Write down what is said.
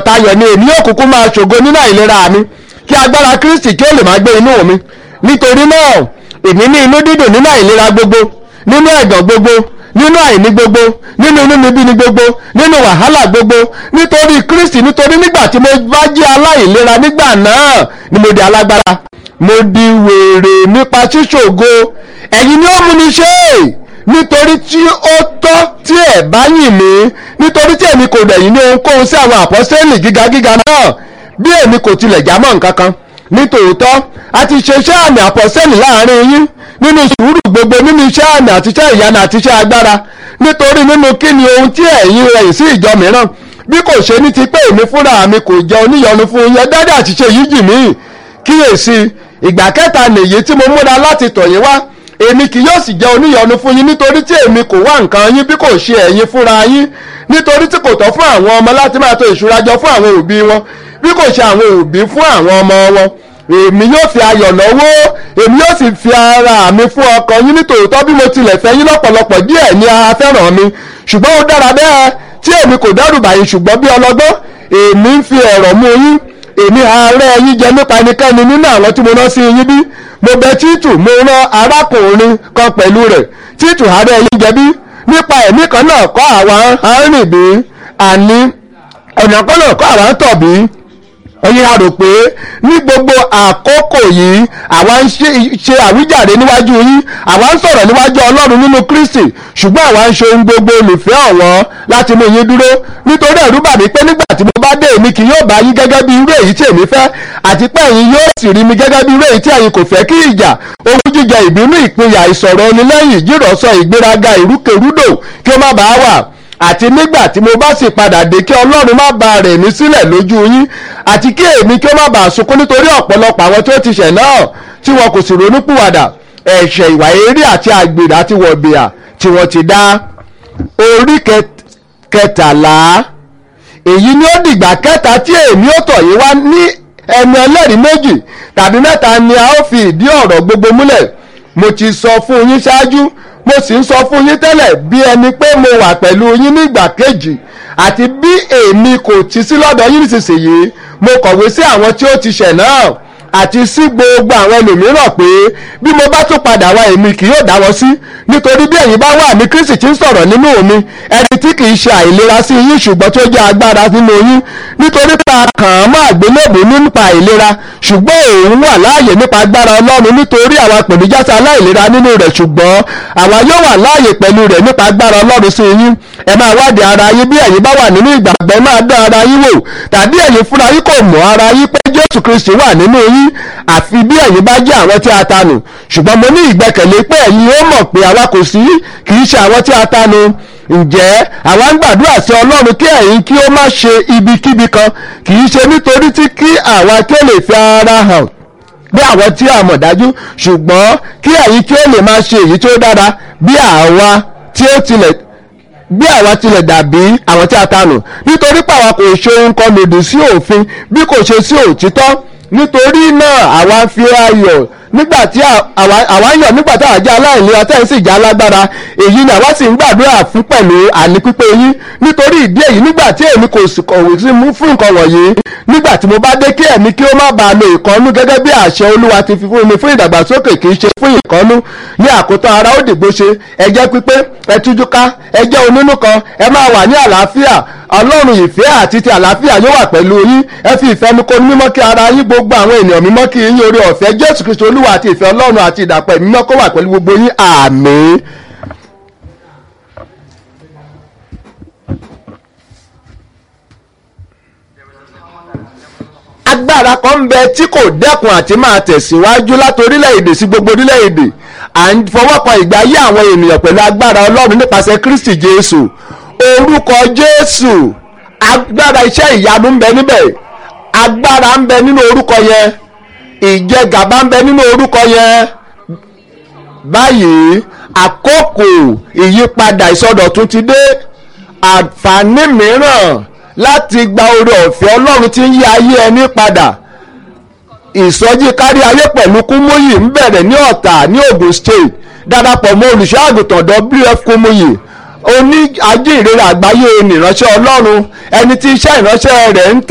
tayọ̀tayọ̀ ni èmi yóò kúkú máa ṣògo nínú àìlera mi kí agbára kristi kí ó lè máa gbé inú mi nítorí náà èmi ní inú dídùn nínú àìlera gbogbo nínú ẹ̀gàn gbogbo nínú àìní gbogbo nínú inúnibíni gbogbo nínú wàhálà gbogbo nítorí kristi nítorí nígbà tí mo bá jẹ́ aláìlera nígbà náà ni mo di alágbára mo di wèrè nípa ṣíṣògo ẹ̀yin ni ó mú mi ṣe é nítorí tí ó tọ́ tí ẹ̀ bá yìn mí nítorí tí èmi kò dẹ̀yìn ní ohunkóhun sí àwọn àpọ́sẹ́lì gíga gíga náà bí èmi kò tilẹ̀ jámọ́ nǹkan kan nítòótọ́ a ti ṣe iṣẹ́ àmì àpọ́sẹ́lì láàrin yín nínú sùúrù gbogbo nínú iṣẹ́ àmì àti iṣẹ́ ìyanu àti iṣẹ́ agbára nítorí nínú kí ni ohun tí ẹ̀yin rẹ̀yìn sí ìjọ mìíràn bí kò ṣe ní ti pé èmi fúnra mi kò jẹ́ oníyọnu fún yín dáadáa àti ṣe yìí jì mí kíyèsí ìgbà kẹta nìyí tí mo múra láti tọ̀ yín wá èmi kì yóò sì jẹ́ oníyọnu fún yín nítorí tí èmi kò wá nǹkan yín bí kò ṣe ẹ̀yin fúnra yín nítorí tí kò tọ́ fún àwọn ọmọ láti máa tò ìṣúra jọ fún àwọn òbí wọn bí kò ṣe àwọn òbí fún àwọn ọmọ wọn èmi yóò fi ayọ̀ lọ́wọ́ èmi yóò sì fi ara mi fún ọkàn yín nítòótọ́ bí mo tilẹ̀ fẹ́ yín lọ́pọ̀lọpọ̀ díẹ̀ ní ara fẹ́ràn mi ṣùgbọ́n ó dára bẹ́ẹ̀ tí èmi kò dẹ́rù bàyìn ṣùgbọ́n bí ọlọ́gbọ́n èmi ń fi ẹ̀rọ̀ mú yín èmi ààrẹ yín jẹ nípa ẹnikẹ́ni nínú àwọn tí mo rán sí yín bí mo bẹ títù mo rán arákùnrin kan pẹ̀lú rẹ̀ títù ààrẹ yín jẹ bí nípa ẹ̀mí kan náà kọ́ àwọn arìnrìn bí àní ọ̀nà kan náà kọ́ àwọn tọ̀ bí ẹ̀yin a rò pé ní gbogbo àkókò yìí àwa ń ṣe àwíjàre níwájú yín àwa ń sọ̀rọ̀ níwájú ọlọ́run nínú kristi ṣùgbọ́n àwa ń ṣe ohun gbogbo olùfẹ́ ọ̀wọ́n láti mú yín dúró nítorí ẹ̀rú bà mí pé nígbà tí mo bá dé èmi kì yóò bá yín gẹ́gẹ́ bí irú èyí tí èmi fẹ́ àti pé ẹ̀yin yóò sì rí mi gẹ́gẹ́ bí irú èyí tí ẹ̀yin kò fẹ́ kí ìjà owú jíjẹ ìbínú ìpínyà ìsọ̀rọ̀ onílẹ́yìn ìjírọ̀sọ ìgbéraga ìrúkèrúdò kí ó má bàa wà àti nígbà tí mo bá sì padà dé kí ọlọ́run má ba rẹ̀ mí sílẹ̀ lójú yín àti kí èmi kí ó má bàa sunkún nítorí ọ̀pọ̀lọpọ̀ àwọn tí ó ti ṣẹ̀ náà tí wọn kò sì ronúpìwàdà ẹ̀ṣẹ̀ ìwà eré àti àgbèrè àti wọ̀bìà tí wọ́n ti dá orí kẹtàlá èyí ni ó dìgbà kẹta tí èmi ó tọ̀ yín wá ní ẹnu ẹlẹ́rìí méjì tàbí mẹ́ta ni a ó fi ìdí ọ̀rọ̀ gbogbo múlẹ̀ mo ti sọ fún yín ṣáájú mo sì ń sọ fún yín tẹ́lẹ̀ bí ẹni pé mo wà pẹ̀lú yín nígbà kejì àti bí èmi kò ti sí lọ́dọ̀ yín nísinsìnyí mo kọ̀wé sí àwọn tí ó ti ṣẹ̀ náà àti sí gbogbo àwọn ẹlòmíràn pé bí mo bá tún padà wá èmi kì yóò dáwọ́ sí nítorí bí ẹ̀yin bá wà ní Kristi tí ń sọ̀rọ̀ nínú mi ẹni tí kì í ṣe àìlera sí yín ṣùgbọ́n tó jẹ́ agbára nínú yín nítorí pé a kàn án mọ́ àgbélébùú nípa àìlera ṣùgbọ́n òun wà láàyè nípa agbára Ọlọ́run nítorí àwọn àpèníjàsá aláìlera nínú rẹ̀ ṣùgbọ́n àwa yóò wà láàyè pẹ̀lú rẹ̀ nípa agbára Ọlọ́run sí yín ẹ máa wádìí ara yín bí ẹ̀yin bá wà nínú ìgbàgbọ́ máa dán ara yín wò tàbí ẹ̀yin fúnra yín kò mọ̀ ara yín pé Jésù Kristi wà nínú yín àfi bí ẹ̀yin bá jẹ́ àwọn tí a tanù ṣùgbọ́n mo ní ìgbẹ́kẹ̀lé pé ẹ̀yin ó mọ̀ pé àwa kò sí kì í ṣe àwọn tí a tanù ǹjẹ́ àwa ń gbàdúrà sí Ọlọ́run kí ẹ̀yin kí ó má ṣe ibikíbi kan kì í ṣe nítorí tí kí àwa kí ó lè fi ara hàn bí àwọn tí a mọ̀ dájú ṣùgbọ́n kí ẹ̀yin kí ó lè máa ṣe èyí tí ó dára bí àwa tí ó tilẹ̀ bí àwa tilẹ̀ dàbí àwọn tí a tanù nítorí pé àwa kò ṣe ohun kan lòdì sí òfin bí kò ṣe sí òtítọ́ nítorí náà àwa fi ayọ̀ nígbà tí àwa ń yọ̀ nígbà tí àwa jẹ́ aláìlera tẹ́ ẹ̀ sì jẹ́ alágbára èyí ni àwa sì ń gbàdúrà fún pẹ̀lú àní pípé yín nítorí ìdí èyí nígbà tí èmi kò sì kọ̀wé sí mú fún nǹkan wọ̀nyí nígbà tí mo bá dé kí ẹ̀mí kí ó má bàa lo ìkọ́nú gẹ́gẹ́ bí àṣẹ olúwa ti fi fún mi fún ìdàgbàsókè kì í ṣe fún ìkọ́nú ní àkótán ara ó dìgbò ṣe ẹ jẹ́ pípé ẹ tújú ká ẹ jẹ́ onínú kan ẹ máa wà ní àlàáfíà ọlọ́run ìfẹ́ àti ti àlàáfíà yóò wà pẹ̀lú yín ẹ fi ìfẹ́ mi kó mímọ́ kí ara yín gbogbo àwọn ènìyàn mímọ́ kí yín orí ọ̀fẹ́ jésù kristu olúwa àti ìfẹ́ ọlọ́run àti ìdàpọ̀ mímọ́ kó wà pẹ̀lú gbogbo yín àmín. agbára kan ń bẹ tí kò dẹ́kun àti máa tẹ̀síwájú láti orílẹ̀-èdè sí gbogbo orílẹ̀-èdè à ń fọwọ́kan ìgbé ayé àwọn ènìyàn pẹ̀lú agbára ọlọ́run nípasẹ̀ kristi jésù orúkọ jésù agbára iṣẹ́ ìyanu ń bẹ níbẹ̀ agbára ń bẹ nínú orúkọ yẹn ìjẹgàba ń bẹ nínú orúkọ yẹn báyìí àkókò ìyípadà ìsọdọ̀tun ti dé àǹfààní mìíràn láti gba oore ọ̀fẹ́ ọlọ́run tí ń yí ayé ẹni padà ìsọjí kárí ayé pẹ̀lú kúmóyì ń bẹ̀rẹ̀ ní ọ̀tà ní Ògùn state darapọ̀ mọ́ olùṣọ́ àgùntàn WF kúmóyì oní ajínrere àgbáyé nìránṣẹ́ ọlọ́run ẹni tí iṣẹ́ ìránṣẹ́ rẹ̀ ń tẹ̀.